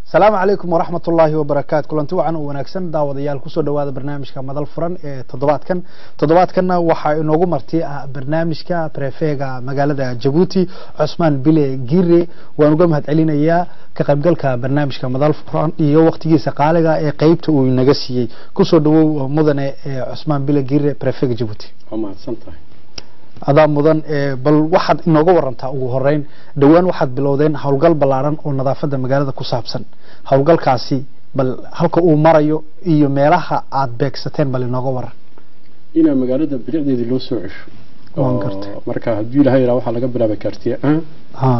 asalaamu calaykum waraxmat ullaahi wabarakaatu kulanti wacan oo wanaagsan daawadayaal kusoo dhawaada barnaamijka madal furan ee toddobaadkan toddobaadkanna waxaa inoogu marti ah barnaamijka prefega magaalada jabuuti cusmaan bile gire waan uga mahad celinayaa ka qaybgalka barnaamijka madal furan iyo waqtigiisa qaaliga ee qeybta uu inaga siiyey kusoo dhawow mudane cusmaan bile gire prefega jabuuti waa mahadsantahay adaa mudan bal waxaad inooga warantaa ugu horeyn dhowaan waxaad bilowdeen howlgal ballaaran oo nadaafadda magaalada ku saabsan howlgalkaasi bal halka uu marayo iyo meelaha aad beegsateen bal inooga waran inaa magaalada bilicdeedii loo soo cesho Waan oo gartay. marka haddii ilaha yaraa waxaa laga bilaabay kaartiye an ha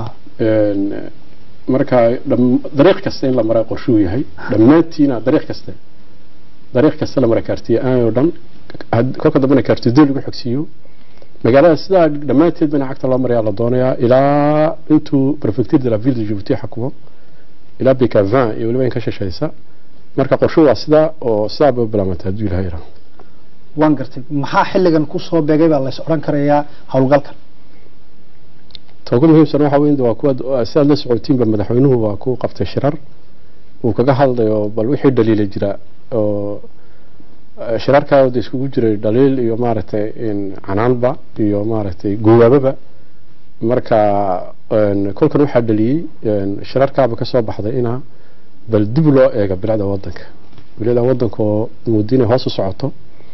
marka dham- dariiq kasta in la maraa qorshuu yahay dhammaantiina dariiq kasta dariiq kasta la maraa kaartiye an oo dhan had- kolka dambena kaartiye doo lagu xogsiiyo magaalada sidaa dhammaanteed bana cagta loo marayaa la doonayaa ilaa intuu prefecture de la ville de Djibouti xakumo ilaa bika 20 iyo weliba in ka shashaysa marka qorshu waa sidaa oo sidaa bay u bilaabantay hadduu ilaha yaraa waan gartay maxaa xilligan kusoo beegay baa lays odhan karayaa howlgalkan ta ugu muhiimsan waxa weyn waa kuwa sidaad la socotiinba madaxweynuhu waa ku qabtay shirar uu kaga hadlayo bal wixii dhaliila jira oo eh, shirarkaada iskugu jiray dhaliil iyo maaragtay in canaanba iyo maaragtay guwaababa marka een, kolkan waxaa dhaliyey een, shirarkaaba ka soo baxday inaa bal dib loo eega bilicda wadanka bilicda wadanka oo muddo inay hoos u socoto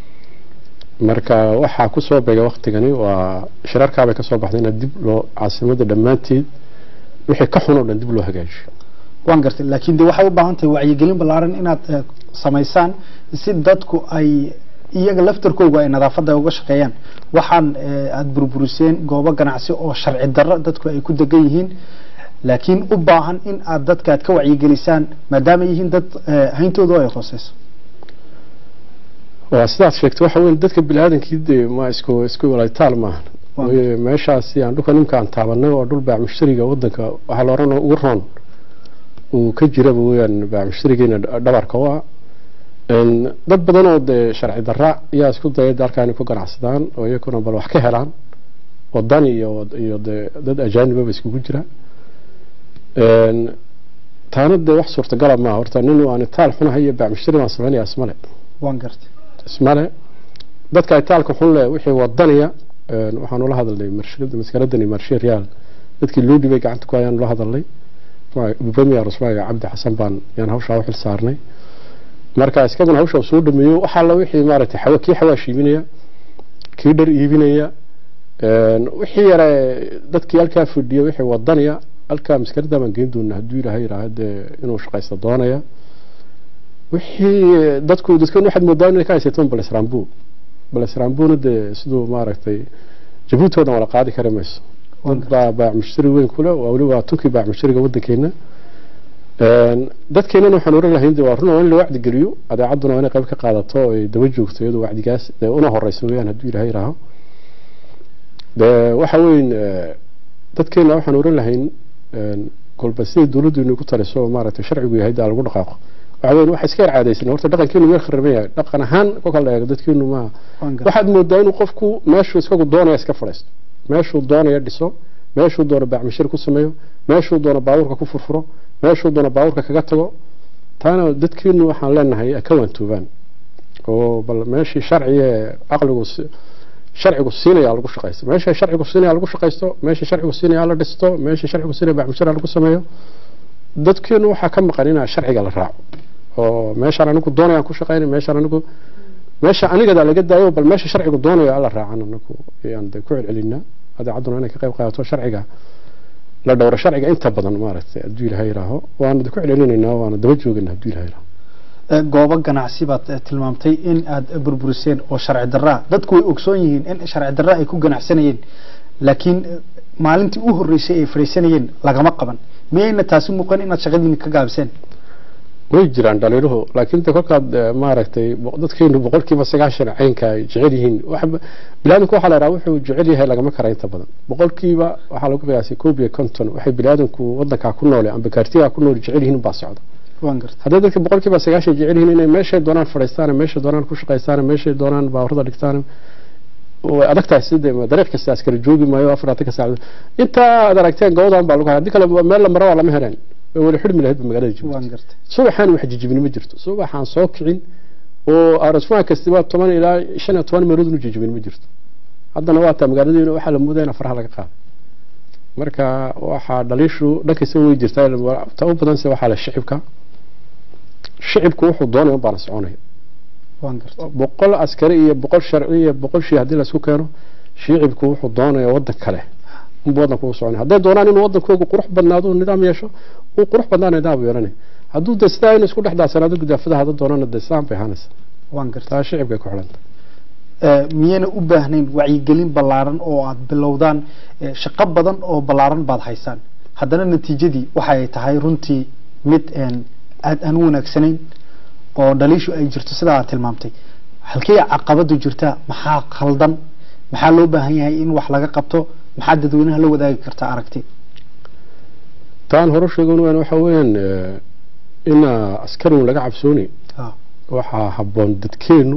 marka waxaa kusoo beegay waktigani waa shirarkaabay kasoo baxday in dib loo caasimada dhammaanteed wixii ka xun oo dhan dib loo hagaajiyo waan gartay laakiin de waxay u baahan tahay wacyigelin ballaaran inaad eh, samaysaan si dadku ay iyaga laftarkooga ay nadaafadda uga shaqeeyaan waxaan eh, aad burburiseen goobo ganacsi oo sharci darro dadku ay ku degan yihiin laakiin u baahan in aad dadka aad ka wacyigelisaan maadaama ay yihiin dad eh, hayntoodu ay hooseyso waa sidaad sheegtay waxa weyn dadka biniaadankii dee ma isku isku walaytaal maahan Waa. Waayo meeshaasi aan dhulka nimka aan taabanay oo dhul baac mushtariga wadanka waxaa la oran ugu roon uu ka jiraba weyaan baac mushtarigeena dhabarka u ah Een, dad badan oo dee sharci darra ayaa isku dayay dalka inay ku ganacsadaan oo iyaguna bal wax ka helaan wadan iyo iyo dee dad ajaanibaba iskugu jira Een, taana dee wax suurtagala maaha horta nin aan taal xunahay iyo baac mushtari baan sameynaya ismale waan gartay ismale dadka itaalka xun leh wixii wadaniya een, waxaan ula hadalnay marshada maskaradani marshe real dadkii loo dhibay gacanta ku ayaan ula hadalnay premier usmaaga cabdi xasan baan yaan hawshaa u xil saarnay marka iskaguna hawsha uu soo dhameeyo waxaa la wixii maaragtay xawa kii xawaash iibinaya kii dhar iibinaya een, wixii yare dadkii halkaa fadhiya wixii wadaniya halkaa maskarada baan geyn doonaa hadduu ilaahay yidhaaha dee inuu shaqaysta doonaya wixii dadku dadkan waxaad moodaa inay ka haysataan balesrambu balesrambuna dee siduu maaragtay jabuuti oo dhan wala qaadi kari mayso dad baa baac mushtari weyn kule waa weliba tunkii baac mushtariga wadankeena Een, dadkeenana waxaan oran lahayn dee waa run waa in la wacdi geliyo adeecadduna waa inay qayb ka qaadato oo ay daba joogto iyadoo wacdigaas dee una horeysa weyaan hadduu ilaahay yidhaaho dee waxa weyn eh, dadkeena waxaan oran lahayn een, kolba siday dowladdu inay ku taliso oo maaragtay sharcigu yahay daa lagu dhaqaaqo waxa weyn waxa iska yar caadaysan horta dhaqankeenu meel khariban yahay dhaqan ahaan kolka la eego dadkeenu maaha waan gartay waxaad moodaa inuu qofku meeshuu iskagu doonaya iska fadhiisto meeshuu doonaya dhiso meeshuu doono baacmishir ku sameeyo meeshuu doono baabuurka ku furfuro meeshuu doono baabuurka kaga tago taana dadkeenu waxaan leenahay ka waantoobaan oo bal meeshii sharciga caqligu si- sharcigu siinaya lagu shaqaysto meesha sharcigu siinaya lagu shaqaysto meesha sharcigu siinaya la dhisto meesha sharcigu siinaya baacmishir lagu sameeyo dadkeenu waxaa ka maqan inaa sharciga la raaco oo meeshaan anigu doonayaan ku shaqaynay meeshaan anigu meesha anigadaa laga daayo bal meesha sharcigu doonayo alla raacan anagu ayaan de ku celcelinaa adeecadduna inay ka qayb qaadato sharciga la dhowro sharciga inta badan maaragtay hadduu ilaha yidhaaho waana de ku celcelinaynaa waana daba jooganaa hadduu ilaha yidhaaho Eh, goobo ganacsi baad eh, tilmaamtay in aad burburiseen oo sharci darraa dadku way ogsoon yihiin in sharci darra ay ku ganacsanayeen laakiin eh, maalintii u horreysay ay fadhiisanayeen lagama qaban miyayna taasi muuqan inaad shaqadiina ka gaabiseen way jiraan dhaliiluhu laakiin de kolkaad eh, maaragtay bo- dadkeenu boqolkiiba sagaashan caynka ay jecel yihiin wax- biniaadamku waxaa la yidhaha wuxuu jecel yahay lagama kara inta badan boqolkiiba waxaa lagu qiyaasay koob iyo konton waxay biniaadamku wadankaa ku noole amba kaartigaa ku nool jecel yihiin baa socda waan gartay hadday dadka boqolkiiba sagaashan jecel yihiin inay meeshay doonaan fadhiistaan meeshay doonaan ku shaqaystaan meeshay doonaan baaburada dhigtaan way adag tahay sidee dariiq kasta askari joogi maayo afaratan ka saacdood intaa aad aragteen gobodan baa lagu haya haddii kale meel la maro waa lama heleen way wala xidhmi lahayd ba magaalada waan jabuuti gartay subaxaan wax jijibini ma jirto subaxaan soo kicin oo arasmaa kastiba toban ilaa shan iyo toban meelood inu jijibin ma jirto haddana waa taa magaaladiina waxaa la moodaya in faraha laga qaado marka waxaa dhaliishu dhankaysa way jirtaa ta u badanse waxaa la shicibka shicibku wuxuu doonaya baana soconaya waan gartay boqol askari iyo boqol sharci iyo boqol shii haddii laisku keeno shicibku wuxuu doonaya wadan kale unba wadanka u soconaya hadday doonaan inuu wadankoogu qurux badnaado uu nidaam yeesho uu qurux badnaa nidaam yeelanaya hadduu de sidaa inuu isku dhex daasanaado gudaafada hada doonana de islaan bay ahaanaysa waan gartay taa shicibkay ku xidhanta Eh, miyayna u baahnayn wacyigelin ballaaran oo aad bilowdaan eh, shaqo badan oo ballaaran baad haysaan haddana natiijadii waxay tahay runtii mid een, aad aan u wanaagsanayn oo dhaliishu ay jirto sidaa aad tilmaamtay halkee caqabadu jirtaa maxaa khaldan maxaa loo baahan yahay in wax laga qabto maxaa dadweynaha la wadaagi kartaa aragti taan hore sheegan waan waxa weeyaan eh, ina askarigu laga cabsooni Ha, waxaa habboon dadkeenu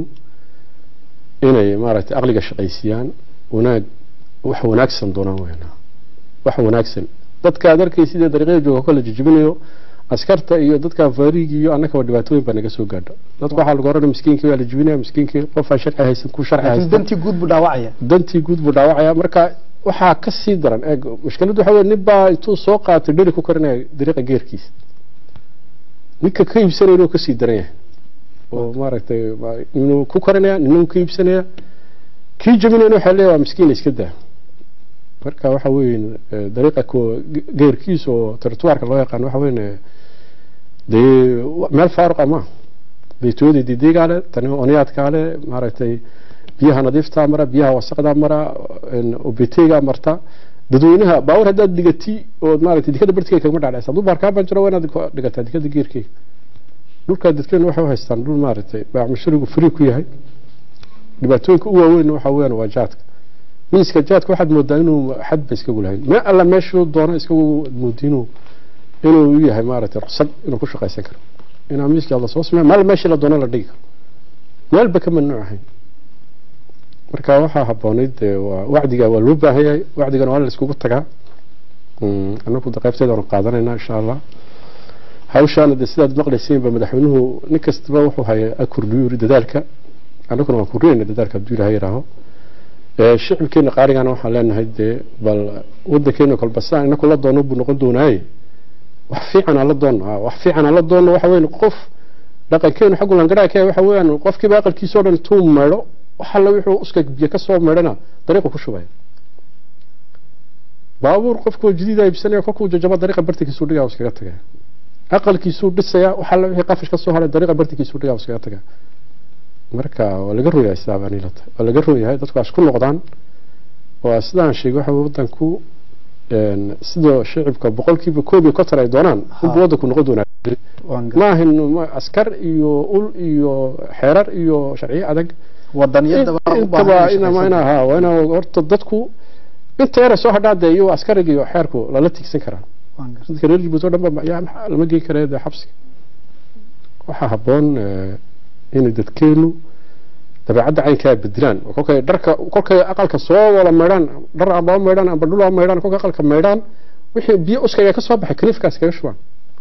inay maaragtay aqliga shaqaysiiyaan wanaag wax wanaagsan doonaan weyn wax wanaagsan dadka aad arkaysid ee dariiqada jooga kala jijibinayo askarta iyo dadka faariigi iyo annagaba dhibaatooyin baa naga soo gaadha dadka waxaa lagu oranaya miskiinkii waa la jibinaya miskiinkii qofaa sharci haysan ku sharci laakiin haysan dantii guud buu dhaawacaya dantii guud buu dhaawacaya marka waxaa ka sii daran eeg mushkiladdu waxa weye nin baa intuu soo qaatay dheri ku karinaya dariiqa geerkiisa ninka ka iibsanaya inuu kasii daran yahay oo maaragtay ma- inuu ku karinaya nina uu ka iibsanaya kii jabinayna waxaa leeyahay waa miskiin iska daa marka waxa weeye eh, dariiqa ko geerkiisa oo territoirka loo yaqaan waxa weeye dee wa- meel faaruqa ma baytooyada didigaa le tani oniyaadkaa le maaragtay biyaha nadiiftaa mara biyaha wasaqdaa mara obeteygaa marta dadweynaha baawar haddaad dhigati ood maaragtay dikada bartigeeda kagama dhacdhaysa hadduu baarkaa banjiro waa inaad ku dhigataa dikada geerkeega dhulkaa dadkeenu waxay u haystaan dhul maaragtay baacmusharigu free ku yahay dhibaatooyinka u waaweyn waxa weeyaan waa jaadka miiska jaadka waxaad moodaa inuu xad ba iskagu lahayn me alla meeshuu doono iskagu moodi inuu inuu u yahay maaragtay ruqsad inuu ku shaqaysan karo inaa miiska la soo sameeyo meel meeshii la doono la dhigi karo meelba ka mamnuuc ahayn marka waxaa habboonayd dee waa wacdiga waa loo baahan yahay wacdigana waa in la iskugu tagaa Mm, anagu de qaybteeda waanu qaadanayna insha allah hawshaana de sidaad maqlaysiin ba madaxweynuhu nin kastaba wuxuu haya akordhiyo yiri dadaalka anaguna waan kordhinayna dadaalka hadduu ilahay yidhaaho Eh, shicibkeena qaarigana waxaan leenahay dee bal wadankeena kolba saa inaku la doono buu noqon doonaaye wax fiican aan la doonno ah, wax fiican aan la doonno waxa weyn qof dhaqankeenu xaggu langadhaa ka waxa weeyaan qofkiiba aqalkiisa oo dhan intuu meedho wax alla wuxuu uska biyo ka soo meedhana dariiqu ku shubaya baabuur qofku jadiida iibsanaya kolkuu jajabo dariiqa bartikiisuu dhigaa uu iskaga tagaya aqalkiisuu dhisaya wax alla wixii qafish ka soo haray dariiqa bartikiisuu dhigaa uu iskaga tagaya marka waa laga royahay sidaa baan ilata waa laga royahay dadku waa isku noqdaan waa sidaan sheegay waxa weye wadanku een, sida shicibka boqolkiiba koob iyo konton ay doonaan unba wadanku noqon doonaa waan gartay maahan ma- askar iyo ul iyo xeerar iyo sharciyo adag wadaniyada baa u intaba baahan ina shaqaysan. ina ha waa ina horta dadku inta yara soo hadhaa dee iyo askariga iyo xeerku lala tigsan karaa waan gartay dadka reer Djibouti oo dhan ba yaa maxaa lama geyn karaa dee xabsiga waxaa habboon eh, inay dadkeenu dabeecadda caynkaa bedelaan oo kolkay dharka kolkay aqalka soo wada maydhaan dhar amba ha maydhaan amba dhul ha maydhaan kolkay aqalka maydhaan wixii biyo uskaga ka soo baxay kaniifkaas kaga shubaan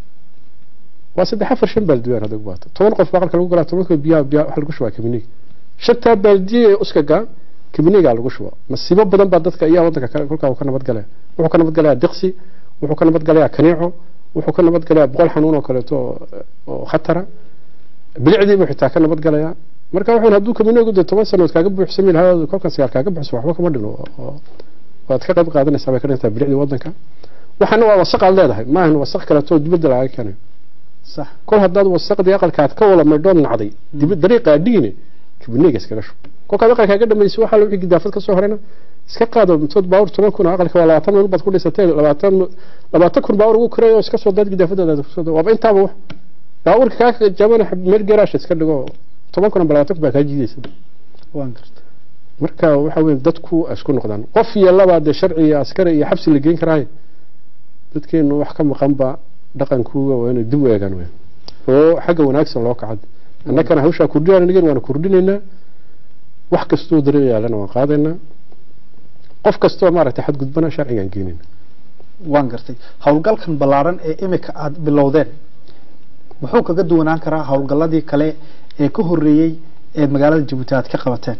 waa saddex afar shan baaldiyaan hadda ubaato toban qof baa aqalka lagu galaa tobanka biyaha biyaha waxa lagu shubaa kabiniig shantaa baaldiye ee uskaga kabiniigaa lagu shuba masiibo badan baa dadka iyaa wadanka kale kolkaa uu ka nabadgalaya wuxuu ka nabadgalayaa diqsi wuxuu ka nabadgalayaa kaniico wuxuu ka nabadgalayaa boqol xanuun oo kaleeto oo- oo khatara bilicdiibuu xitaa ka nabadgalayaa marka wuxuun hadduu kabiniigu dee toban sanood kaaga buuxsami lahaa kolkan sagaal kaaga buuxso waxba kama dhino oo waad ka qayb qaadanaysaa bay ka dhintaa bilicdii wadanka waxaana waa wasaq aad leedahay maahan wasaq kaleeto oo dibadda lagaga keenayo sax kol haddaad wasaqdii aqalkaad ka wada maydhood nacday dib dariiqaa dhigine kabiniiga iskaga shub kolkaad aqalkaa ka dhamaysay waxaa wixii gidaafad ka soo horayna iska qaado mitood baawur toban kun oo aqalka waa labaatan meel baad ku dhisatay labaatan labaatan kun baawur ugu kiray oo iska soo daad gidaafadaada kusoo daa waaba intaaba wax baawurka kaa jabana meel garaash iska dhigo toban kun amba labaatan kun baa kaa jiidaysa waan gartay marka waxa weeye dadku ay isku noqdaan qof iyo laba dee sharci iyo askari iyo xabsi la geyn karaaye dadkeenu wax ka maqanba dhaqankuuga waa inay dib u eegaan wey oo xagga wanaagsan loo kacad annagana hawshaa kordhinaan anigan waana kordhinaynaa wax kastoo dariiq yaalana waan qaadaynaa qof kastoo maaragtay xadgudbana sharcigaan geenayna waan gartay howlgalkan ballaaran ee imika aada bilowdeen muxuu kaga duwanaan karaa howlgalladii kale ee ka horreeyey ee magaalada jabuuti aad ka qabateen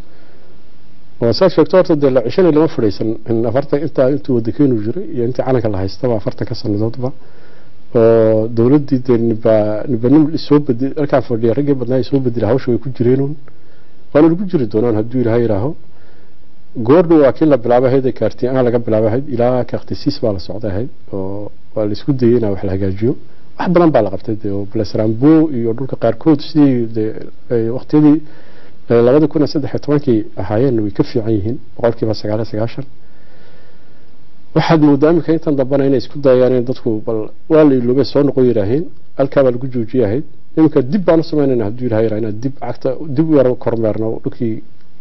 waa saa sheegto horta dee la cishana lama fadhiisan in afartan intaa intuu wadakeenu jiray iyo intii calanka la haystaba afartanka sanadoodba oo dowladdii dee niba nibanim soo bedel halkaa fadhiya raggii badnaa soo bedela hawsha way ku jireenun waana lagu jiri doonaan hadduu ilaahay yidhaaho goordha waa kii la bilaabay ahayd ee kaartiin aan laga bilaabay ahayd ilaa kaartisiis baa la socday ahayd oo waa la isku dayay inaa wax la hagaajiyo wax badan baa la qabtay dee oo blasrambo iyo dhulka qaarkood sidii dee waqtiyadii labada kun iyo saddex iyo tobankii ahaayeen way ka fiican yihiin boqolkiiba sagaal iyo sagaashan waxaad moodaa iminka intan dambana inay isku dayayaan in dadku bal waa la iloobay soo noqon yidhaaheen halkaa baa lagu joojiyay ahayd iminka dib baan u samaynayna hadduu ilaha yidhaha inaan dib cagta dib u yar kormeerno dhulkii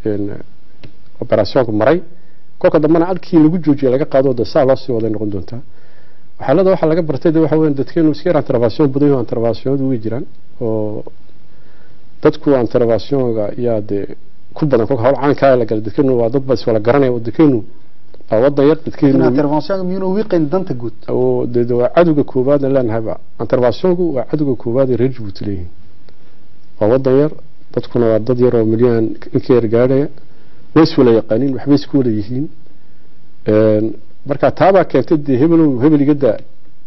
operationka maray kolka dambena halkii lagu joojiyay laga qaado de saa loo sii waday noqon doontaa waxaalada waxaa laga bartay de waxa weyan dadkeenu iska yar intervention badan yaho interventionadu way jiraan oo dadku interventionga yaa dee ku badan kolka hawl caankaa la galay dadkeenu waa dad ba iswala garanaya dadkeenu waa wadan yar dadkeenu intervention miyuuna wiiqayn danta guud oo de de waa cadowga koowaadna leenahayba interventionku waa cadowga koowaad ee reer jabuuti leeyihiin waa wadan yar dadkuna waa dad yar oo milyan inka yar gaadhaya way iswala yaqaaniin waxbay isku wala yihiin marka taabaa keentay dee hebelow hebel iga daa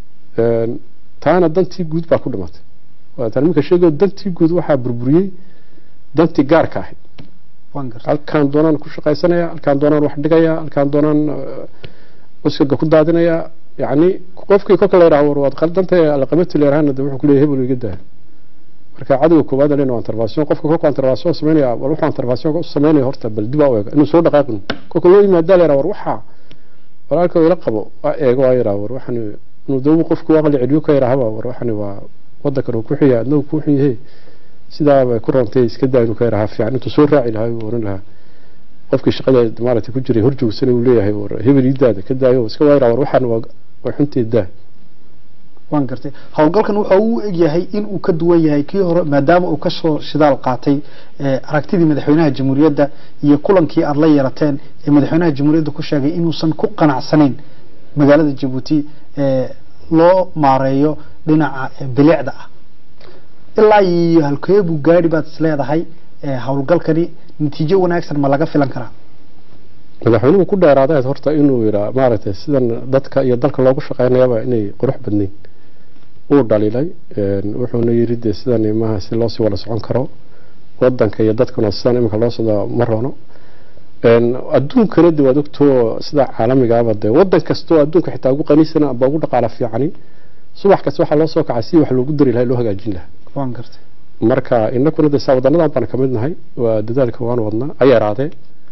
taana dantii guud baa ku dhimatay waataan iminka sheegayo dantii guud waxaa burburiyey dantii gaarka ahayd halkaan doonaan ku shaqaysanaya halkaan doonaan wax dhigaya halkaan doonaan uskaga ku daadinaya yacni qofkii kolka la yidhaha war waad qaldanta alaqabati la yidhahana de wuxuu ku leeyahay hebel iga daa marka cadowga koowaad len waa intervention qofka kolka intervention sameynaya bal wuxuu intervention u sameynaya horta bal dib u eego inuu soo dhaqaaqin kolka loo yimaada la yidhaha war waxaa walaalka ila qabo waa eego waa yidhaha war waxani inuu dawbu qofku aqli celiyo ka yidhahaba war waxani waa wadankan uu ku xiya adna uu ku xun yahay sidaa bay ku roontay iska daa inuu ka yidhaha fiican intuu soo raaci lahaa uu oran lahaa qofkii shaqada maaragtay ku jiray hor joogsan uu leeyahay war hebel ii daada ka daayo iska waa yidhaha war waxan waa waa xunteed daa waan gartay howlgalkan waxa uu egyahay in uu ka duwan yahay kii hore maadaama uu kasoo shidaal qaatay aragtidii madaxweynaha jamhuuriyadda iyo kulankii aada la yeelateen ee madaxweynaha jamhuuriyadda ku sheegay inuusan ku qanacsanayn magaalada jabuuti loo maareeyo dhinaca bilicda ah ilaa iyo halkeebuu gaadhi baad isleedahay howlgalkani natiijo wanaagsan ma laga filan karaa madaxweynuhu ku dheeraaday horta inuu yidhaa maaragtay sidan dadka iyo dalka loogu shaqeynayaba inay qurux badnayn uu dhaliilay wuxuuna yiri dee sidan maaha si loosii wada socon karo wadanka iyo dadkuna sidan iminka loo socdo ma roono adduunkana de waad ogtoo sida caalamigaaba dee wadan kastoo adduunka xitaa ugu qaniisana amba ugu dhaqaala fiicani subax kasta waxaa loo soo kacay si wax loogu dari lahay loo hagaajin lahaa waan gartay marka inakuna de saa wadanadan baan kamid nahay waa dadaalka waan wadnaa a yaraadee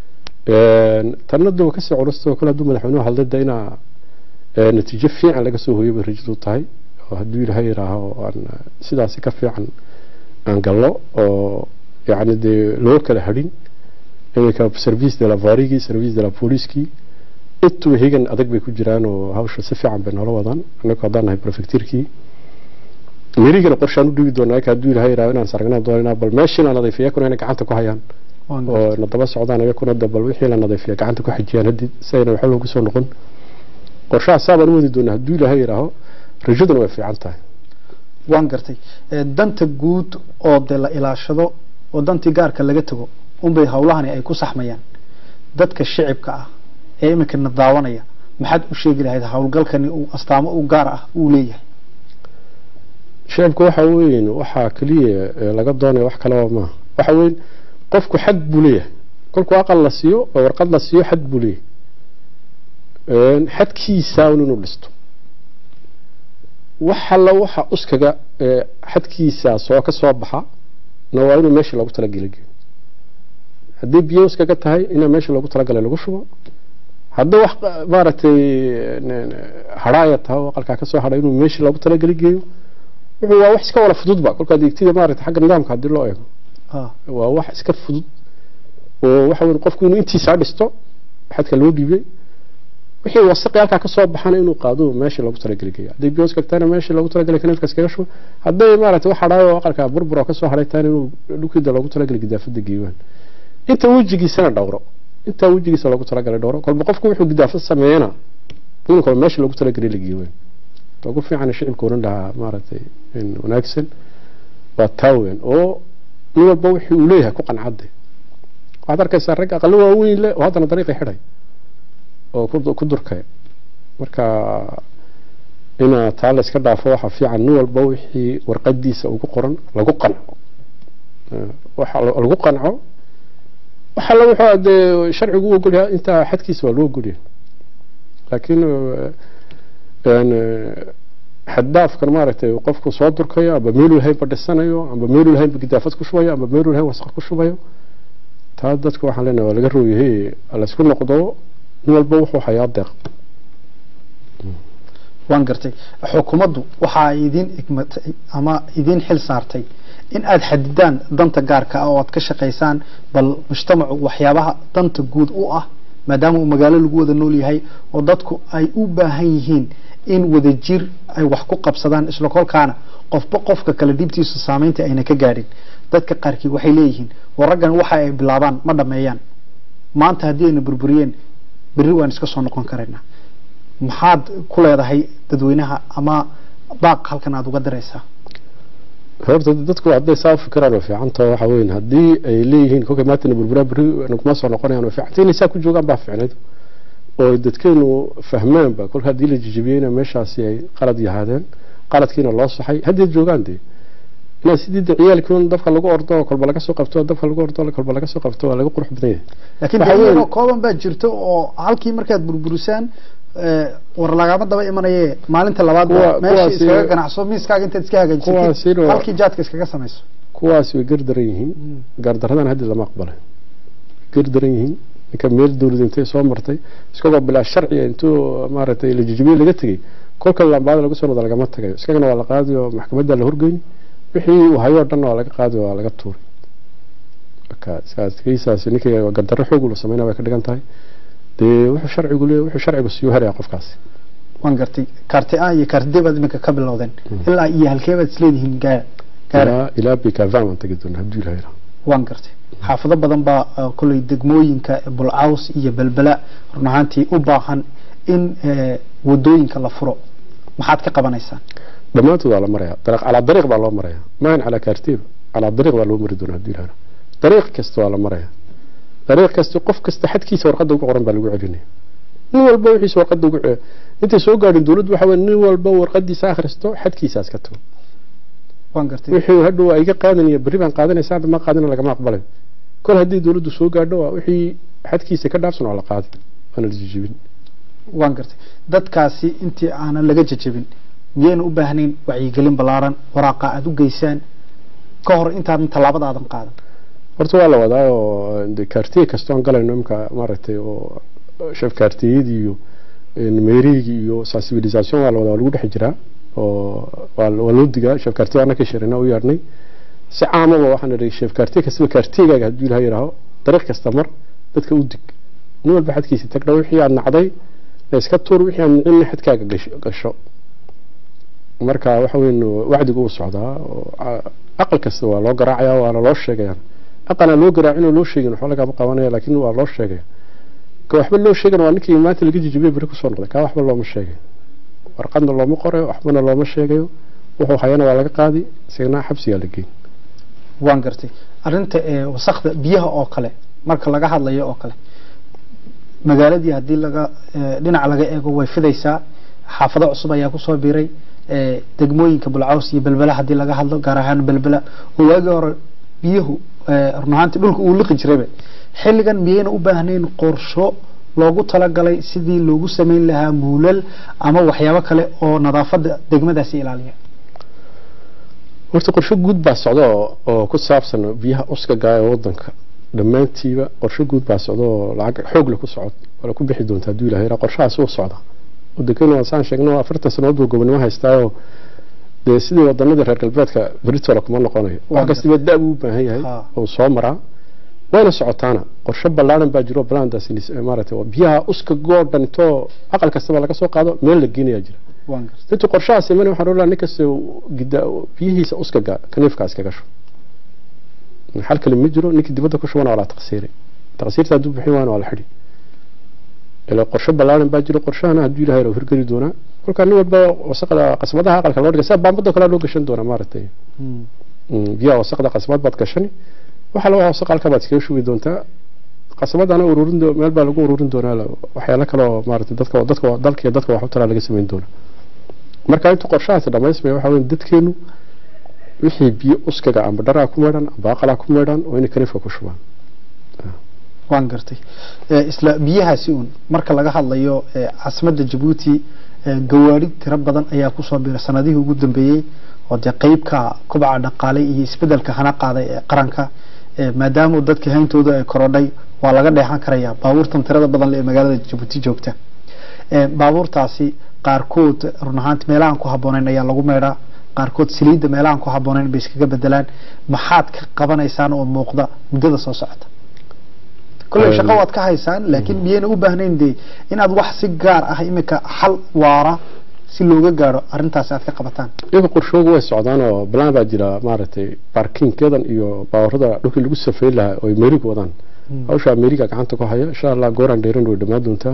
tanna de waa kasii culustoo kale hadduu madaxweynuhu hadlay de inaa natiijo fiican laga soo hooyo bay rajadu tahay oo hadduu ilahay yidhaaho aan sidaasi ka fiican aan gallo oo yacni dee loo kala hadhin iminka service de la varigii service de la poliskii intuba hegan adag bay ku jiraan oo hawsha si fiican bay noola wadaan annagu haddaan nahay prefectirkii merigana qorshaan u dhigi doonaa hadduu ilahay yidhaho inaan saragna doonanaa bal meeshii la nadiifiya yakuna inay gacanta ku hayaan oo na daba socdaan iyakuna de bal wixii la nadiifiya gacanta ku xajiyaan haddii si ayna waxba loogu soo noqon qorshaha saabaan u wadi doonaa hadduu ilahay yidhaaho rajaduna way fiican tahay waan gartay danta guud oo de la ilaashado oo dantii gaarka laga tago unbay howlahani ay ku saxmayaan dadka shicibka ah ee iminkana daawanaya maxaad u sheegi lahayd howlgalkani uu astaamo u gaar ah uu leeyahay shicibka waxa weyn waxaa keliya laga doonaya wax kaleba maaha waxa weyn qofku xad buu leeyahay kolkuu aqal la siiyo oo warqad la siiyo xad buu leeyahay xadkiisa inuu dhisto wax alla waxa uskaga xadkiisa soo ka soo baxa na waa inuu meeshii loogu talagelay geeyo haddii biyo uskaga tahay inaa meeshii loogu talagalay lagu shubo haddii wax maaragtay hadhaaya tahay oo aqalkaa kasoo hadhay inuu meeshii loogu talagelay geeyo wuxuu waa wax iska wala fududba kolkaa deegtida maaragtay xagga nidaamka haddii loo eego waa wax iska fudud oo waxa weyn qofku inuu intiisaa dhisto xadka loo dhiibay wixii wasaqi halkaa kasoo baxana inuu qaado meeshii loogu talagelay geeyo haddii biyo iskagtahayna meeshii loogu talagelay kaneefka iskaga shubo hadday maaragtay wax hadhaayo oo aqalka burbur oo kasoo hadhay tahayna inuu dhulkiida loogu talagelay gidaafada geeyaan inta wejigiisana dhowro intaa wejigiisa loogu talagalay dhowro kolba qofku wuxuu gidaafad sameeyana ciidankooda meesha loogu talagelay la geeyo weyn ugu fiican shicibka oran lahaa maaragtay wanaagsan waa taa weyn oo nin walba wixii uu leeyahay ku qancadde waxaad arkaysaa rag aqalo waaweyn leh oo haddana dariiqi xidhay oo ku durkay marka ina taa la iska dhaafo waxaa fiican nin walba wixii warqadiisa ugu qoran lagu qanco waxa lagu qanco waxa la wuxuu dee sharcigu u ogolyahay intaa xadkiisa waa loo ogolyahay laakiin xaddaafkan maaragtay qofku soo durkayo amba meeluu lahaynba dhisanayo amba meeluu lahaynba gidaafad ku shubayo amba meeluu lahayn wasaq ku shubayo taa dadka waxaan leenahay waa laga rooyahay laysku noqdo nin walba wuxuu hayaa deeq waan gartay xukuumaddu waxa ay idiin igmatay ama idiin xil saartay in aada xadidaan danta gaarka ah oo aad ka shaqaysaan bal mujtamacu waxyaabaha danta guud u ah maadaama uu magaalo lagu wada nool yahay oo dadku ay u baahan yihiin in wadajir ay wax ku qabsadaan isla kolkaana qofba qofka kale dhibtiisu saameynta ayna ka gaadhin dadka qaarkii waxay leeyihiin war raggan waxa ay bilaabaan ma dhameeyaan maanta haddii ayna burburiyeen berri waan iska soo noqon karaynaa maxaad ku leedahay dadweynaha ama baaq halkan aada uga diraysaa horta dadku hadday saa fikiraan way fiicanta waxa weyn haddii ay leeyihiin kolkay maantana burburaa berri naguma soo noqonayaan way fiicanta inay saa ku joogaan baa fiicnayd oo dadkeenu fahmaanba kolka haddii la jijibiyeyna meeshaasi ay qalad yahaadeen qaladkiina loo saxay haddii joogaan dee inaa sidii de ciyaalkii dabka lagu ordo kolba laga soo qabto dabka lagu ordo kolba laga soo qabto waa laga qurux badan yahay laakiin dawlado kooban baa jirto oo halkii markaad burburisaan war lagama daba imanaye maalinta labaad meesha iskaga ganacso miiskaaga intaad iska hagaajisatid halkii jaadka iskaga samayso kuwaasi way gardaran yihiin gaardaradan haddi lama aqbalay gardaran yihiin ninka meel dawlad intay soo martay iskagoo bilaa sharciga intuu maaragtay la jijibiye laga tegey kolka lambaada lagu soo noqdo lagama tagayo iskagana waa la qaadi oo maxkamadda la horgeyni wixii uu hayoo dhan waa laga qaadi waa laga tuuray marka kiisaasi ninkii gardarro xoog la sameynaa way ka dhigan tahay dee wuxuu sharcigu le wuxuu sharcigu siiyuu helaya qofkaasi waan gartay kaarti a iyo kaarti d baad iminka ka bilowdeen ilaa iyo halkee baad isleedihiin gaara ilaa ilaa bikavan waan tagi doonaa hadduu ilaha yidhaha waan gartay xaafado badan baa kolley degmooyinka bulcaws iyo belbela run ahaantii u baahan in wadooyinka la furo maxaad ka qabanaysaan dhammaantood waa la maraya calaa dariiq baa loo maraya maahan calaa kaartiba calaa dariiq baa loo mari doonaa hadduu ilaha dariiq kasta waa la maraya dariiq kasta qof kasta xadkiisa warqadda ugu qoran baa lagu celinaya nin walba wixiisa warqadda ugu intay soo gaadhin dawladdu waxa weye nin walba warqadiisa akhristo xadkiisaas ka tago waan gartay wixii hadhow waa iga qaadanaya berri baan qaadanaysa hadda ma qaadana lagama aqbalayo kol haddii dawladdu soo gaadho waa wixii xadkiisa ka dhaafsan waa la qaadi waana la jijibin waan gartay dadkaasi intii aanan laga jajabin miyayna u baahnayn wacyigelin ballaaran waraaqa aada u geysaan ka hor intaadan tallaabada aadan qaadan horta waa la wadaa oo kaartiye kastoo aan galayno imka maaragtay oo chef kaartiyadii iyo meerigii iyo sensibilisation waa la wadaa waa lagu dhex jiraa oo waa loo digaa chef kaartiye anaka shirina u yeedhnay si caamaba waxaan idhi chef kaartiye kastaba kaartiyegaaga hadduu ilaha yidhaaho dariiq kasta mar dadka u dig nin walba xadkiisa tagdha wixii aad nacday la iska tuur wixii aad nicinna xadkaaga gasho marka waxa weyn wacdigu uu socdaa aqal kasta waa loo garaacaya waana loo sheegayaan aqana loo garaacin oo loo sheegin waxba lagama qabanaya laakiin waa loo sheegaya ka waxba loo sheegan waa ninkii maanta laga jijibiye beri kusoo noqday kaa waxba looma sheegayo warqadna looma qorayo waxbana looma sheegayo wuxuu hayana waa laga qaadi isagana xabsigaa la geyn waan gartay arrinta wasakda biyaha oo kale marka laga hadlayo oo kale magaaladii haddii laga dhinac laga eego way fidaysaa xaafado cusub ayaa kusoo biiray degmooyinka bulcaws iyo belbela haddii laga hadlo gaar ahaan belbela oo waagii hore biyuhu run ahaantii dhulka uu liqi jirayba xilligan miyayna u baahnayn qorsho loogu talagalay sidii loogu samayn lahaa muulal ama waxyaabo kale oo nadaafadda degmadaasi ilaaliya horta qorsho guud baa socda oo ku saabsan biyaha uskaga ee wadanka dhammaantiiba qorsho guud baa socda oo lacag xoog le ku socod wala ku bixi doonta hadduu ilahay qorshahaas uu socda wadankeenu waa saan sheegno afartan sanadood buu gobonimo haystaayo dee sidii wadanadii reer galbeedka beritola kuma noqonayo wax kastiba da buu u baahan yahay oo soo maraa wayna socotaana qorshe ballaaran baa jiro balandaas maaragtay biyaha uska goo dhan intoo aqal kastaba laga soo qaado meel la geenayaa jira intuu qorshahaas iman waxaan oolaa nin kasta gida biyihiisa uskaga kaniifka iskaga sho xal kale ma jiro ninkii dibadda ku shubana waa la taqsiiray taqsiirta hadduu bixin waana waa la xidhi ilaa qorshe ballaaran baa jiro qorshahana hadduu ilahay rabo hirgeli doonaa kolkaa nin walba wasaqda qasbadaha aqalka loo dhigay sida baambada kale loo gashan doonaa maaragtay biyaha wasaqda qasbad baad gashani waxa la wasaq halka baad iskaga shubi doontaa qasbadana ururin meel baa lagu ururin doonaa waxyaalo kale oo maaragtay dadka dadka dalka iyo dadka wax u taraa laga samayn doonaa marka inta qorshahaasi dhamaysmaya waxa weeye dadkeenu wixii biyo uskaga amba dharaa ku meedhan amba aqalaa ku meedhan waa inay kaniifka ku shubaan waan gartay isla biyahaasi uun marka laga hadlayo caasimadda jabuuti gawaari tiro badan ayaa kusoo biiray sanadihii ugu dambeeyey oo dee qeybka kubaca dhaqaale iyo isbedelka hana qaaday ee qaranka maadaama dadka hayntooda ay korodhay waa laga dheexan karaya baabuurtan tirada badan ee magaalada jabuuti joogta baabuurtaasi qaarkood run ahaanti meelahan ku habboonayn ayaa lagu meedhaa qaarkood saliidda meelahan ku habboonayn bay iskaga bedelaan maxaad ka qabanaysaan oo muuqda muddada soo socota kolley shaqo waad ka haysaan laakiin miyayna u baahnayn dee inaad wax si gaar ah iminka xal waara si looga gaaro arrintaasi aad ka qabataan iyaga qorshooga way socdaan oo balaan baa jira maaragtay baarkinkeedan iyo baawarada dhulkii lagu safeyn lahaa oo ay meeriga wadaan hawsha meeriga gacanta ku haya insha allah gooraan dheeran way dhammaan doontaa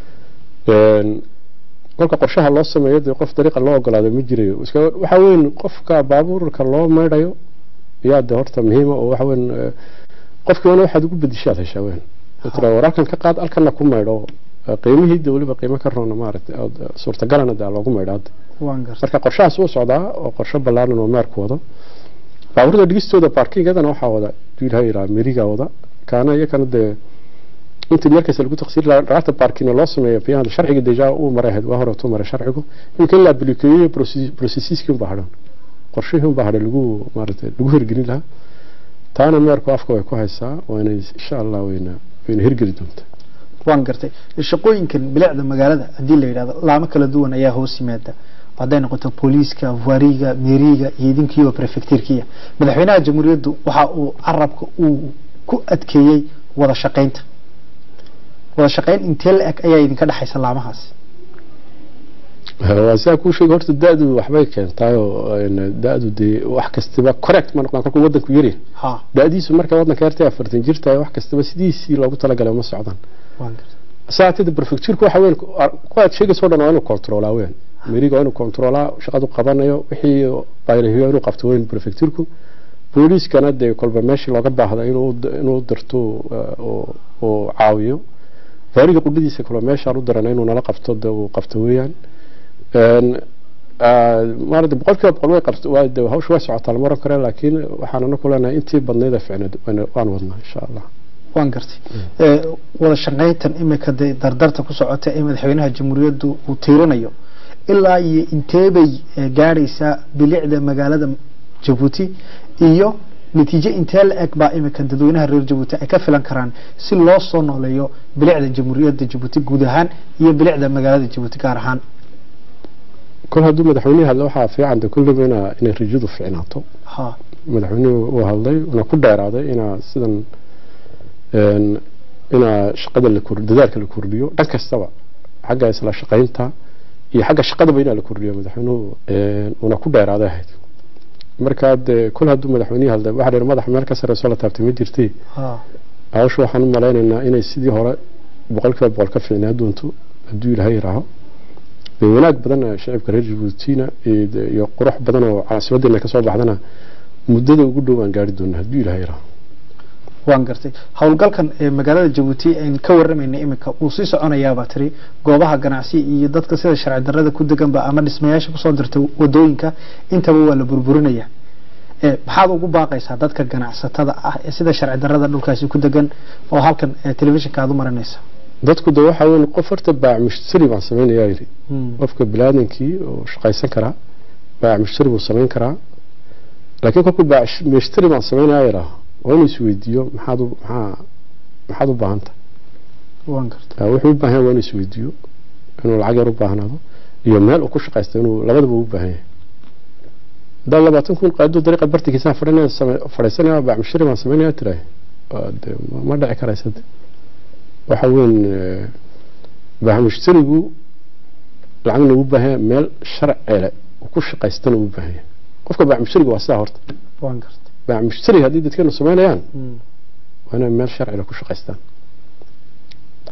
kolka qorshaha loo sameeyo dee qof dariiqa loo ogolaado ma jirayo waxa weyn qofka baabuurka loo meydhayo yaa de horta muhiima oo waxa weyn qofkii wana waxaad ugu bedishaad heshaa weyn tira war halkan ka qaad halkanna ku meydho qiimihii de weliba qiimo ka roona maaragtay suurtagalana de loogu meydho hadda marka qorshahaas uu socdaa oo qorshe ballaaran oo meerku wado baabuurda dhigistooda baarkingadana waxaa wada duulaha yiraa meriga wada kaana iyakana dee inta meelkaas lagu taqsiir lahaa dhaqaata baarkina loo sameeyo biyahada sharciga deja uu maray ahayd waa hore tuu maray sharcigu imika in la ablikeeyo processiskii unbaa hadhan qorshihii unbaa hadhan lagu maaragtay lagu hirgelin lahaa taana meerku afka way ku haysaa waana insha allah wayna wayna hirgeli doontaa waan gartay shaqooyinkan bilicda magaalada haddii la yidhahdo laamo kala duwan ayaa hoos yimaada hadday noqoto booliiska vaariga meeriga iyo idinkiiyo prefectirkiya madaxweynaha jamhuuriyaddu waxa uu carabka uu ku adkeeyey wada shaqaynta wada shaqayn intee la eg ayaa idinka dhexaysa laamahaasi waa sidaa kuu sheegay horta da-du waxbay keentaayoo da-du dee wax kastaba correct ma noqdaan kolkuu wadanku yaryahay ha da-diisu marka wadanka yartay afartan jirtahay wax kastaba sidiisii loogu talagalay uma socdaan waan gartay saatida prefecturku waxa weyn kuwaad sheegayso dhan waa inuu controlaa weyn meriga waa inuu controlaa shaqadu qabanayo wixii baylahiyo inuu qabto weyn prefecturku booliiskana dee kolba meeshii looga baahda inuu inuu dirto oo caawiyo faariga qudhadiisa kale meeshaan u dirana inuu nala qabto de uu qabto weeyaan maarata boqolkiiba boqol way qabto waa de hawsha way socotaa lama oran kare laakiin waxaan anaku leenahay intii badnayda ficneed waan wadnaa insha allah waan gartay wada shaqayntan imika dee dardarta ku socota ee madaxweynaha jamhuuriyaddu uu tiirinayo ilaa iyo inteebay gaadhaysaa bilicda magaalada jabuuti iyo natiijo intee la eg baa imika dadweynaha reer jabuuti ay ka filan karaan si loo soo nooleeyo bilicda jamhuuriyadda jabuuti guud ahaan iyo bilicda magaalada jabuuti gaar ahaan kol hadduu madaxweynihi hadla waxaa fiican de kulliba inaa inay rajadu fiicnaato ha madaxweynuhu uu hadlay una ku dheeraaday inaa sidan inaa shaqada la kor dadaalka la kordhiyo dhan kastaba xagga isla shaqaynta iyo xagga shaqadaba inaa la kordhiyo madaxweynuhu una ku dheeraaday ahayd markaa dee kol hadduu madaxweynihii hadlay waxaa dheer madaxa meel ka sarreysoo la taabtay ma jirtay ha hawsha waxaan u malaynaynaa inay sidii hore boqolkiiba boqol ka fiicnaa doonto hadduu ilaahay yiraaho dee wanaag badan shacibka reer jabuutina iyo qurux badan oo caasimadeena kasoo baxdana muddada ugu dhow aan gaari doona hadduu ilaahay yiraaho waan gartay howlgalkan ee magaalada jabuuti aynu ka waramayna imika wuu sii soconayaabaa tiri goobaha ganacsi iyo dadka sida sharci darrada ku deganba ama dhismayaasha kusoo dirtay wadooyinka intaba waa la burburinaya maxaad ugu baaqaysaa dadka ganacsatada ah ee sida sharci darrada dhulkaasi ku degan oo halkan telefishinka aad u marinaysa dadku de waxa weyn qof horta baac mushtari baan samaynayaa yidhi qofka biniaadankii oo shaqaysan karaa baac mushtari buu samayn karaa laakiin kolkuu baac mushtari baan samaynayaa yidhaaho waa inuu isweydiiyo maxaad u maxaa maxaad u baahan tahay waan gartay wuxuu u baahan yahay waa inuu isweydiiyo inuu lacag yar u baahnaado iyo meel uu ku shaqaysto inuu labadaba u baahan yahay haddaan labaatan kun qaado dariiqa bartikiisaan fadhinaya fadhiisanaya baac mushtari baan samaynaya tirahay de ma dhici karaysa de waxa weyn baac mushtarigu lacagna uu baahan yahay meel sharcele uu ku shaqaystana uu baahan yahay qofka baac mushtariga waa sidaa horta waan gartay baac mushtari haddii dadkeenu samaynayaan waa inay meel sharcile ku shaqaystaan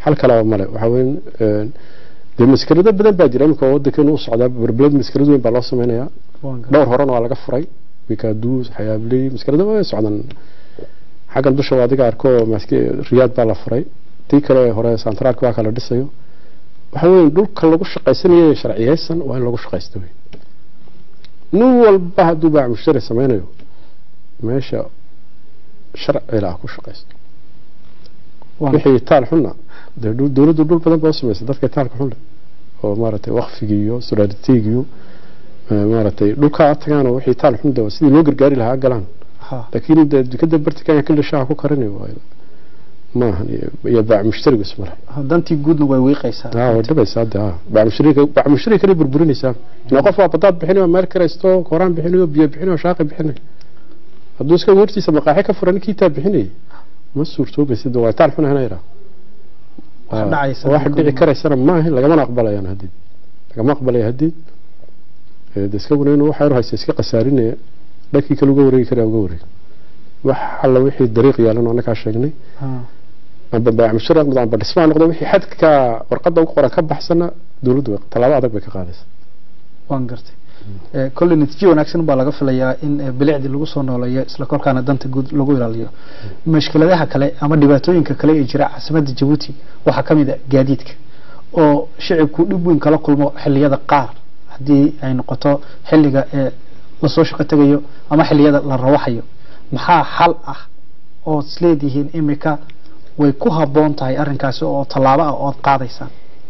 xal kalaba male waxaa weyn dee maskarado badan baa jira iminka wadankeenu u socdaa berbeled maskarad weyn baa loo sameynayaa dhowr horena waa laga furay bikaduus xayaabley maskarado way socdaan xaggan dusha waa adiga arko riyaad baa la furay tii kale hore santraalka waa kala dhisayo waxa weyn dhulka lagu shaqaysanayo sharciyeysan waa in lagu shaqaysto wey nin walba hadduu baac mushtari sameynayo meesha sharcila ah ku shaqaysto wixii taal xunna dee dowladdu dhul badan baa u samaysay dadka taalka xunle oo maaragtay wakfigi iyo suraaditeeg iyo maaragtay dhulkaa tagaan oo wixii taal xun de sidii loo gargaari lahaa galaan laakiin dee dukada bartikan kila shaha ku karinayo waayo maahan iyo baac mushtarigu ismale dantii guudna way wiiqaysaa way dhabaysaa de baac mushtariga baac mushtariga kale burburinaysaa ina qof waa badaad bixinayo meel karaysto kooraan bixinayo biyo bixinayo shaaqi bixinayo hadduu iska hortiisa maqaaxi ka furan ninkii taa bixinayay ma suurtoobaysa de waa taal xun ahna yidhaa wax dhici karaysana maaha lagamana aqbalayaan hadid lagama aqbalaya hadid de iskaguna inuu waxa yar haysta iska khasaarinaya dhankii kale uga wareegi karaa uga wareegi wax alla wixii dariiq yaalan oo annagaa sheegnay amba baac mushari noqdo amba dhismaa noqdo wixii xadka warqadda ugu qoran ka baxsana dowladdu tallaabo adag bay ka qaadaysa waan gartay kolley natiijo wanaagsan baa laga filayaa in bilicdii lagu soo nooleeyo isla kolkaana danta guud lagu ilaaliyo mushkiladaha kale ama dhibaatooyinka kale ee jira caasimadda jabuuti waxaa ka mid a gaadiidka oo shicibku dhib weyn kala kulmo xilliyada qaar haddii ay noqoto xilliga ee lasoo shaqo tegayo ama xilliyada la rawaxayo maxaa xal ah ood isleedihiin imika way ku habboon tahay arrinkaasi oo tallaabo ah ood qaadaysaan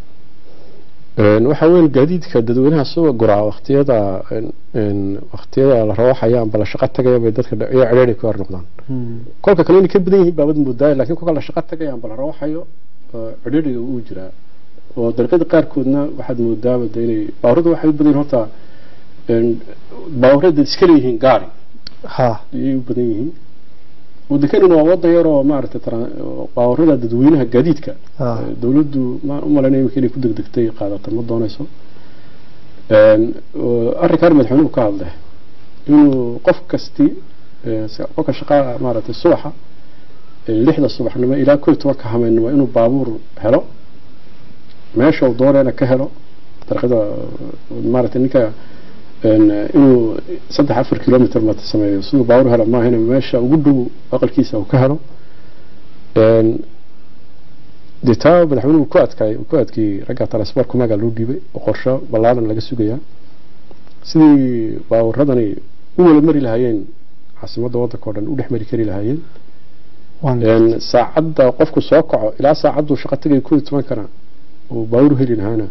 waxaa weyn gaadiidka dadweynaha soo guraa waqtiyada waqtiyada la rawaxaya amba la shaqo tagaya bay dadka iyo cedheeri ku hor noqdaan kolka kale inay ka badan yihiin baabad moodaaya laakiin kolka la shaqo tagaya amba la rawaxayo cedheeriga uu jiraa oo dariiqada qaarkoodna waxaad moodaaba de inay baawarada waxay u badan yihiin horta baawarada iska leeyihiin gaari ha ayay u badan yihiin wadankanina waa wadan yar oo maaragtay baawarada dadweynaha gaadiidka dowladdu ma u malaynaya imika inay ku degdegtay qaadata ma doonayso arrinkaan madaxweynuhu ka hadlay inuu qof kasti qofka shaqaa maaragtay subaxa lixda subaxnimo ilaa kow iyo tobanka hameennimo inuu baabuur helo meesha uu doonayna ka helo dariiqada maaragtay ninka inuu saddex afar kilomitr ma sameeyo siduu baabuur helo maahina meesha ugu dhow aqalkiisa uu ka helo dee taa madaxweynuhu ku adkaay ku adkeeyey ragga transport kumaga loo dhiibay oo qorsho ballaaran laga sugayaa sidii baabuuradani u wada mari lahaayeen caasimadda waddanka oo dhan u dhex mari kari lahaayeen saacadda qofku soo kaco ilaa saacaddu shaqo tagay koo iyo tobankana uu baabuur heli lahaana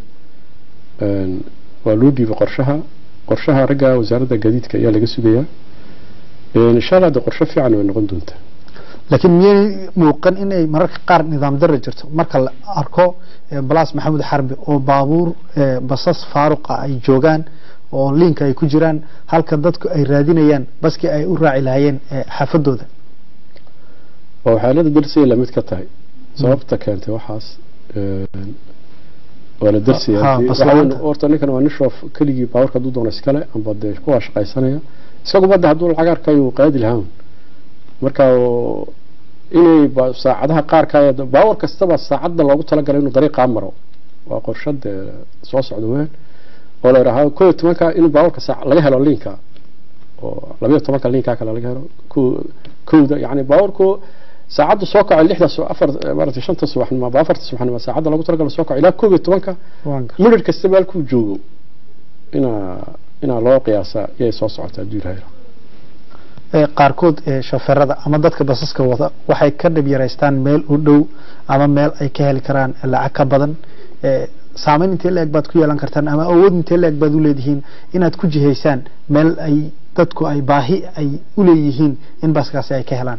waa loo dhiibay qorshaha qorshaha ragga wasaaradda gaadiidka ayaa laga sugayaa insha allah de qorsho fiican way noqon doontaa laakiin miyay muuqan inay mararka qaar nidaam darra jirto marka la arko balaas maxamed xarbi oo baabuur basas faaruqa ay joogaan oo liinka ay ku jiraan halka dadku ay raadinayaan baskii ay u raaci lahaayeen xaafadooda waa xaalada darsaya lamid ka tahay sababta keentay waxaas waa la darsaya horta ninkan waa nin shoof keligii baawarka hadduu doono iskale amba dee kuwaa shaqaysanaya isaguba de hadduu lacag arkayo qaadi lahaan marka inay saacadaha qaarka baawar kastaba saacadda loogu talagalay inuu dariiqaa maro waa qorshad soo socda weyn oo la yidhaahaa koo iyo tobanka in baawarka saac laga helo liinka oo labayo tobanka liinka kale laga helo kowda yani baawarku saacaddu soo kaco lixda afar maaragtay shanta subaxnimo aba afarta subaxnimo saacadda loogu talagalo soo kaco ilaa koob iyo tobanka midhir kastaba halkuu joogo inaa inaa loo qiyaasa iyay soo socota hadduu ilahay qaarkood shofeerada ama dadka basaska wada waxay ka dhib yaraystaan meel u dhow ama meel ay ka heli karaan lacag ka badan saameyn intee la-eg baad ku yeelan kartaan ama awood intee la-eg baad u leedihiin inaad ku jihaysaan meel ay dadku ay baahi ay u leeyihiin in baskaasi ay ka helaan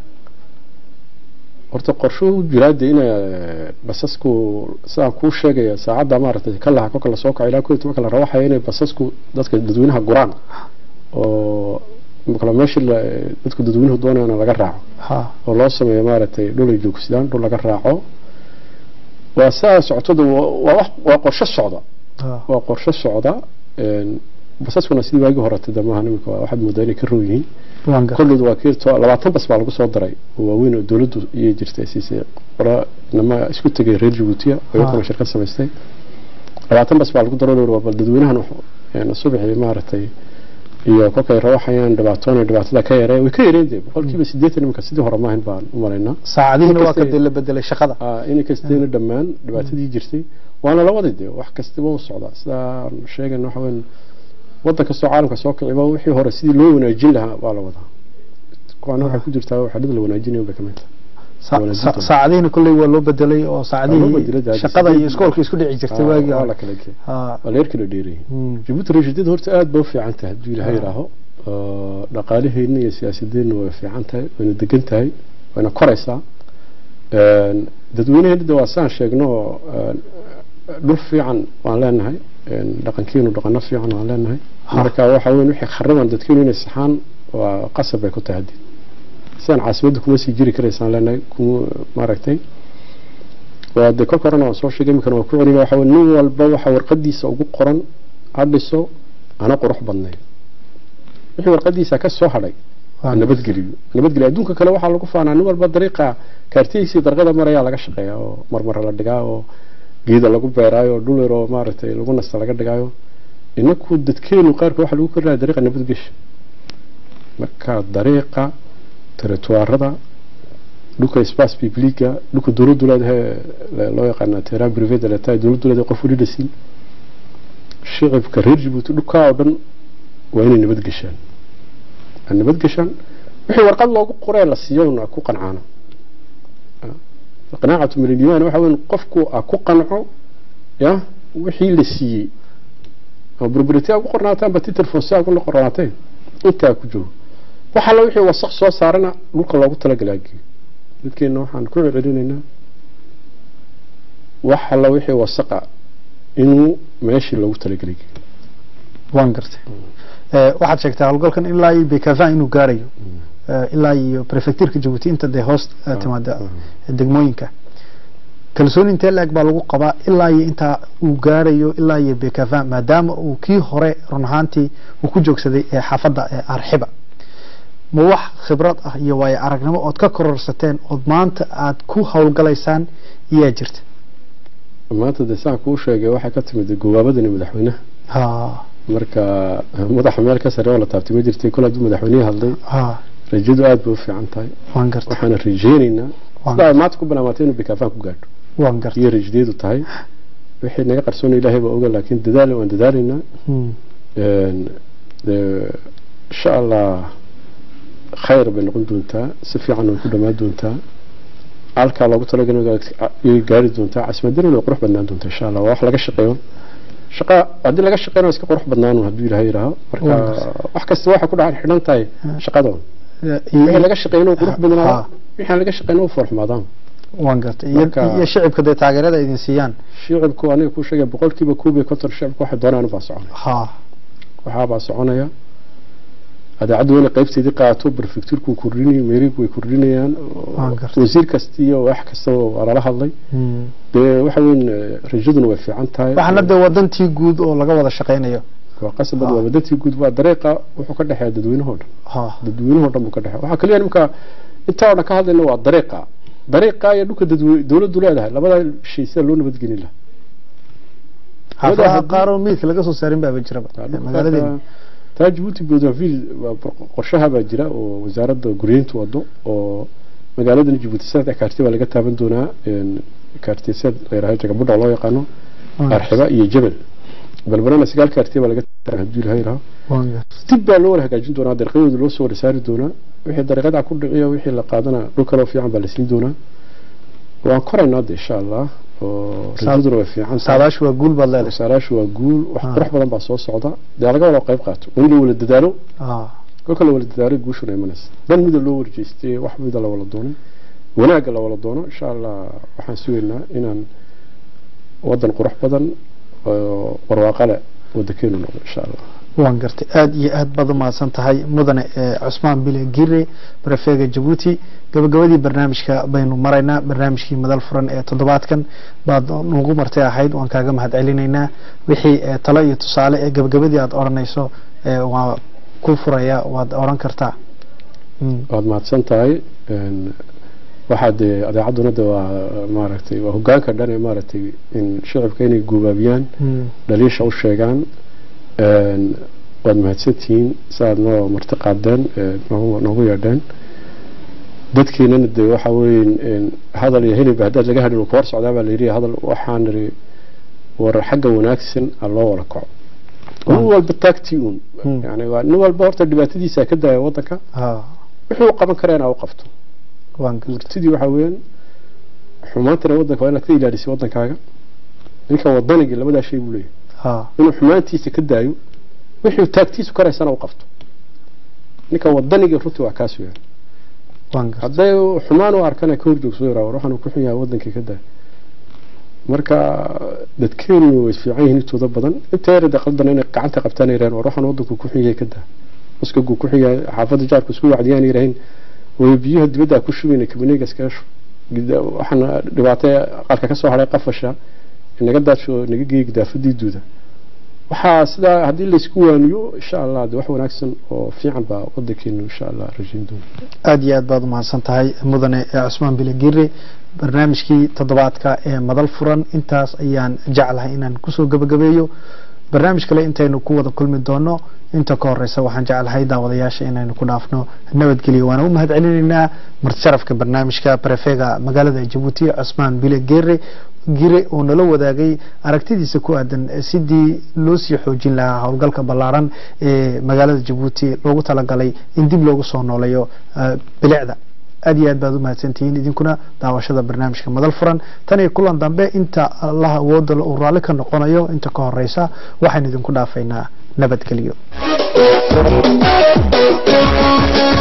horta qorshuhu jiraa dee ina basasku sidaan kuu sheegaya saacadda maaragtay ka laha kolka lasoo kaco ilaa koo iyo tobanka la rawaxaya inay basasku dadka dadweynaha guraan oo kale meeshii dadku dadweynuhu doonayana laga raaco oo loo sameeyo maaragtay dhul ay joogsadaan dhul laga raaco waa saa socotada waa wax waa qorsho socda waa qorsho socda basaskuna sidii waagii horete de maaha iminka waxaad moodaa inay ka row yihiin waan gartay kolleydu waa kiirto labaatan bas baa lagu soo daray oo waaweyn oo dowladdu iyay jirtay siisay qora nama isku tegay reer jabuutiya oo iyaguna shirkad samaystay labaatan bas baa lagu daro waa bal dadweynahan subaxii maaragtay iyo kolkay rawaxayaan dhibaatoona dhibaatada ka yaree way ka yareen dee boqolkiiba siddeetan iminka sidii hore maahan baan u malaynaa saacadihiina waa ka Inkastay- dee la bedelay shaqada inay kasteena dhammaan dhibaatadii jirtay waana la waday dee wax kastaba u socdaa sidaan sheegayna waxa weyn waddan kastoo caalamka soo kiciba wixii hore sidii loo wanaajin lahaa waa la wadaa kuwaana waxay ku jirtaa waxadhada la wanaajinayo bay ka mid tahay Sa- wala sa- jidda. saacadihiina kolley waa loo bedelay oo Waa loo saacadihii bedelay dee, shaqada iyo sideed- iskoolka isku dhici jirtay waagii waa la hore kala geeyay Ha, waa la yarkala dheerayay mm, jabuuti rashideed horta aad ba u fiican tahay hadduu ilaahay yidhaaho oo dhaqaalaheenna iyo siyaasadeenna way fiican tahay wayna degan tahay wayna koraysaa Een, dadweynaheena de waa saan sheegno oo een, dhul fiican waan leenahay een, dhaqankeenu dhaqano fiican waan leenahay Ha. marka waxa weyn wixii khariban dadkeenu inay saxaan waa qasab bay ku tahay haddii sidaan caasimadda kuma sii jiri karaysaan leenahay kuma maaragtay waa dee kolka horena waan soo sheegay iminkana waan ku celiya waxa weyn nin walba waxa warqadiisa ugu qoran ha dhiso ana qurux badnayn wixii warqadiisa ka soo hadhay waan nabadgeliyo nabadgelyo adduunka kale waxaa lagu faanaa nin walba dariiqa kaartihiisii darqada marayaa laga shaqeeyaa oo marmar la dhigaa oo geeda lagu beeraayo oo dhul yar oo maaragtay lagu nasta laga dhigaayo inaku dadkeenu qaarka waxaa lagu korinaya dariiqa nabadgesha marka dariiqa territoirada dhulka space publica dhulka dowladdu leedahay ee loo yaqaana terrain privé de l'état dowladdu leedahay qof weli dhasin shicibka reer jabuuti dhulkaa oo dhan waa inay nabadgeshaan aan nabadgeshaan wixii warqad loogu qoree la siiyona ku qancaana qanaacatu min aliimaan waxa weyn qofku a ku qanco ya wixii la siiyey ama burburité ugu qornaataan ba titir foose ugu qornaateen intaa ku joogo wax alla wixii wasaq soo saarana dhulka loogu talagalaa geeyo dadkeena waxaan ku celcelinaynaa wax alla wixii wasaqa inuu meeshii loogu talagalay geeyo waan gartay Eh, waxaad sheegtay howlgalkan ilaa iyo bekafan inuu gaarayo Eh, ilaa iyo prefecturka jabuuti inta dee hoos eh, timaada degmooyinka kalsooni intee la-eg baa lagu qabaa ilaa iyo intaa uu gaarayo ilaa iyo bekafan maadaama uu kii hore run ahaantii uu ku joogsaday ee xaafadda ee arxiba ma wax khibrad ah iyo waayo aragnimo ood ka kororsateen ood maanta aad ku howlgalaysaan iyaa jirta maanta dee saan kuu sheegay waxay ka timid gowaabadani madaxweynaha ha marka madaxa meel ka sare oo la taabtay ma jirtay kol hadduu madaxweynihii hadlay ha rajadu aad bay u fiican tahay waan gartay waxaana rajeynaynaa waan sidaa maanta ku bilaamatay inuu bikaafaan ku gaadho waan gartay iyo rajadeedu tahay wixii naga qarsoona ilaahay baa oga laakiin dadaal waan dadaalaynaa Hmm. Een, dee, insha allah khayr bay noqon doontaa si fiican way ku dhammaan doontaa halkaa loogu talagalay ayay gaari doontaa casimadana way qurux badnaan doontaa insha allah waa wax laga shaqeeyo shaqa haddii laga shaqeynao iska qurux badnaanu hadduu ilaahay yidhaaho marka Wonderful. wax kasta waxay ku dhacan xidhan tahay Hmm. shaqadoon Eh, wixii laga shaqeyno qurux Ha. badnaada wixii aan laga shaqeyno foolxumaadaan waan gartay iyo Marka- iyo shicibka dee taageerada idin siiyaan shicibku aniga kuu sheegay boqolkiiba koob iyo konton shicibku waxay doonaan baa soconaya ha waxaabaa soconaya adaacaddu wayna qaybteedii qaato prefecturku kordhinay meerigu way kordhinayaan Waan gartay. wasiir kasta iyo wax kastaba waa lala hadlay Hmm. dee waxa weyn eh, rajaduna way fiican tahay waxaana dee wadantii guud oo laga wada shaqaynayo waa qasabad Ah. waa badantii guud waa dariiqa wuxuu ka dhexeeya dadweynahoo dhan ha dadweynahoo dhan buu ka dhexeeya waxaa kaliya nimka intaa oo dhan ka hadlayna waa dariiqa dariiqa iyo dhulka dadwe dowladdu leedahay labada shay sida loo nabadgelin lahaa xaafadaha haddii- qaar oo miidka laga soo saarin baaba jiraba magaaladeena taa jabuuti boodaville waa bor- qorshaha baa jira oo wasaaradda guryeyntu wado oo magaaladan jabuuti saddex kaarti baa laga taaban doonaa een, kaartiseed layidhaha jagabudha loo yaqaano arxiba iyo jebel balbalana sagaal kaarti baa laga taaban hadduu ilaha yidhaho waan gartay dib baa loo wada hagaajin doonaa dariiqadooda loo soo wada saari doonaa wixii dariiqada ku dhiciyo wixii la qaadana dhul kaloo fiican baa la siin doonaa waan koraynaa de insha allah oo Saa- rajaduna way fiican tahay saadaashu waa guul baad leedahay wasaaraashu waa guul wax Ah. qurux badan baa soo socda dee laga wada qayb qaato waa in la wada dadaalo ha kolka la wada dadaalo guushuna imanaysa dan mida loo warjeystay wax mida la wada doonay wanaagga la wada doono insha allah waxaan sugaynaa inaan wadan qurux badan oo barwaaqo leh wadakeenu noqdo insha allah waan gartay aada iyo aad baad umahadsan tahay mudane ee cusmaan bile gire barafeega jabuuti gabagabadii barnaamijka baynu maraynaa barnaamijkii madal furan ee toddobaadkan baad nagu martay ahayd waan kaaga mahad celinaynaa wixii ee talo iyo tusaale ee gabagabadii aad odhanayso ee waa ku furaya waad odhan kartaa Mm. waad mahadsan tahay een, waxaa dee adeecadduna de waa maaragtay waa hogaanka dhan ee maaragtay in shicibka inay guubaabiyaan Mm. dhaliisha u sheegaan een, waad mahadsantihiin saaad noo marti qaadeen ee, noogu noogu yeedheen dadkiinana de waxa weeye een, hadal iyo hilib haddaad laga hadhin ku hor socdaa baa layidhi hadal waxaan niri war xagga wanaagsan ha loo wada kaco nin Waaw. walba taagtii uun Hmm. yani waa nin walba horta dhibaatadiisa ka daaya wadanka ha wuxuu u qaban karaa inaa u qabto waan gartay murtidii waxaa weeyaan xumaantana wadanka waa inaad ka ilaalisay wadankaaga ninka wadanigii labadaa shay buu leeyahay ha inuu xumaantiisa ka daayo wixii taagtiisu karaysana u qabto ninka wadanigii runtii waa kaas weeyaan waan gartay hadday xumaan u arkana ka horjoogso yaraa war waxaan ku xun yahay wadankii ka daay marka dadkeenu way fiican yihiin intooda badan inta yar de qaldan inay gacanta qabtaan ay yiraahdeen war waxaan wadanku ku xun yahay ka daa uskagu ku xun yahay xaafadda jaarku isku wacdiyaan yiraahdeen way biyaha dibadda ku shubeyna kabaniga iskaga shub Gida- waxaan dhibaato qalka ka soo haray qafasha inaga daadsho naga geeyay gidaafadii duuda waxaa sidaa haddii laysku waaniyo insha allah de wax wanaagsan oo fiican baa wadankeenu insha allah rajayn doona aada iyo aad baad umahadsan tahay mudane ee cusmaan bile gire barnaamijkii toddobaadka ee madal furan intaas ayaan jeclahay inaan kusoo gabagabeeyo barnaamij kale intaynu ku wada kulmi doono inta ka horeysa waxaan jeclahay daawadayaasha inaynu ku dhaafno nabadgelyo waana u mahad celinaynaa martisharafka barnaamijka barefega magaalada jabuuti cusmaan bile gere gire oo nala wadaagay aragtidiisa ku aadan sidii loo sii xoojin lahaa howlgalka ballaaran ee magaalada jabuuti loogu talagalay in dib loogu soo nooleeyo eh, bilicda aad iyo aad baad u mahadsantihiin idinkuna daawashada barnaamijka madal furan tan iyo kulan dambe inta allaha awooda uu raalli ka noqonayo inta ka horeysa waxaan idinku dhaafaynaa nabadgelyo